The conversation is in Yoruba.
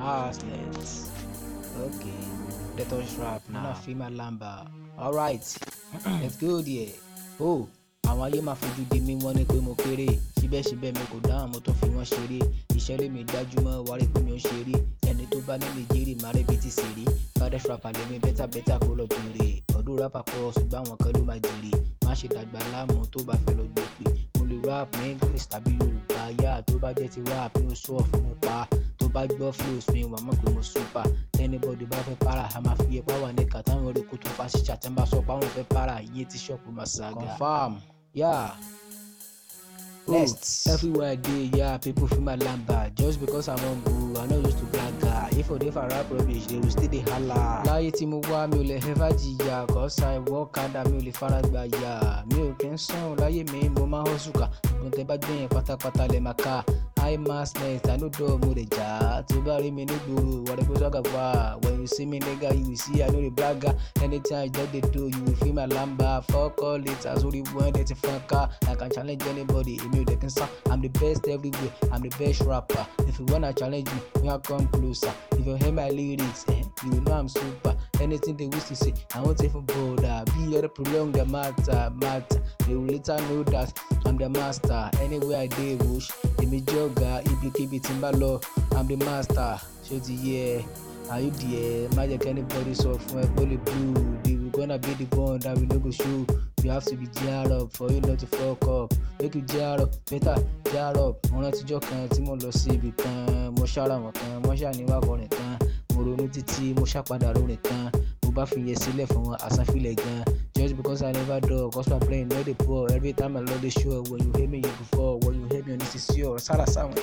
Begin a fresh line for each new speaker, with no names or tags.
Masnet. Okay. Let us rap now. Una feel my lamba. Alright. Let's go there. Oh. àwọn ayé máa fojú di mí wọ́n ní pé mo kéré síbẹ̀síbẹ̀ mi kò dáhùn mo tún fi wọ́n ṣeré iṣẹ́ lèmi gbájúmọ́ wárí pé mi ò ṣeré ẹni tó bá ní nìjírí máa rẹ́bi ti ṣeré baddest rapper lèmi bẹ́tà bẹ́tà kó lọ jèrè ọdún rap pọ̀ ṣùgbọ́n àwọn kan ló máa jèrè má ṣe dàgbà láàmú tó bá fẹ́ lọ gbé pé mo lè rap ní english tàbí yorùbá yá tó bá jẹ́ ti rap ní oṣù ọ̀fun mo pa tó bá gbọ́ flows mi wà mọ̀ pé mo super tẹ́nibọ́dì bá fẹ́ para a máa fi ipá wà ní kàtàwọn orí kó tó fa ṣíṣà tẹ́ ń bá sọ pé àwọn fẹ́ para iye tí ṣọ́ọ̀pù máa ṣàgà. confam yeah. Next. Everywhere I dey, yeah, people feel my lamba. Just because I'm humble, I no used to brag. If I dey for rap rubbish, they will still dey hala. Láyé tí mo wá, mi ò lè ever jìyà. Cause I work hard, mi ò lè fara gbà yà. Mi ò kí ń sùn, láyé mi mo máa ń hustle ká. Mo tẹ bá gbẹ̀yìn pátápátá lè máa ká. I mass net, I no dọ̀ mo lè jà. Tó bá rí mi nígboro, wà lè kó sọ́gà wá. When you see me nigga, you will see I no dey brag. Anytime I just dey do, you will feel my lamba. Fuck all it, as only one dey ti fọ́n ká. I can challenge anybody, èmi ò dẹ̀ kí n sá. I'm the best everywhere, I'm the best rapper. If you wanna challenge me, you can come closer. If you hear my lyrics, eh, you know I'm super. Anything they wish to say, I won't even bother. Be here to prolong the matter, matter. They will later know that I'm the master. Anywhere I dey bush, èmi jọ̀gá, ibikíbi tí n bá lọ, I'm the master. Ṣé o ti yẹ? Are you there? Má jẹ́ kí anybody sọ fún ẹ pé ó lè blue. They will gonna be the one that we no go show. You have to be gear up for you not to fuck up. Make you gear up, better gear up. Mo rántijọ́ kan tí mo lọ sí ibì kan, mo ṣára wọn kan, wọ́n ṣàníwá kọrin kan. Mo ronú títí, mo ṣàpadà lórin kan. Mo bá fi yẹ sílẹ̀ fún wọn, àsánfilẹ̀ gan. Just because I never dull, cause my brain no dey poor. Every time I love the show, when you hear me, you go fall. When you hear me on this is your. Sára sáwọn.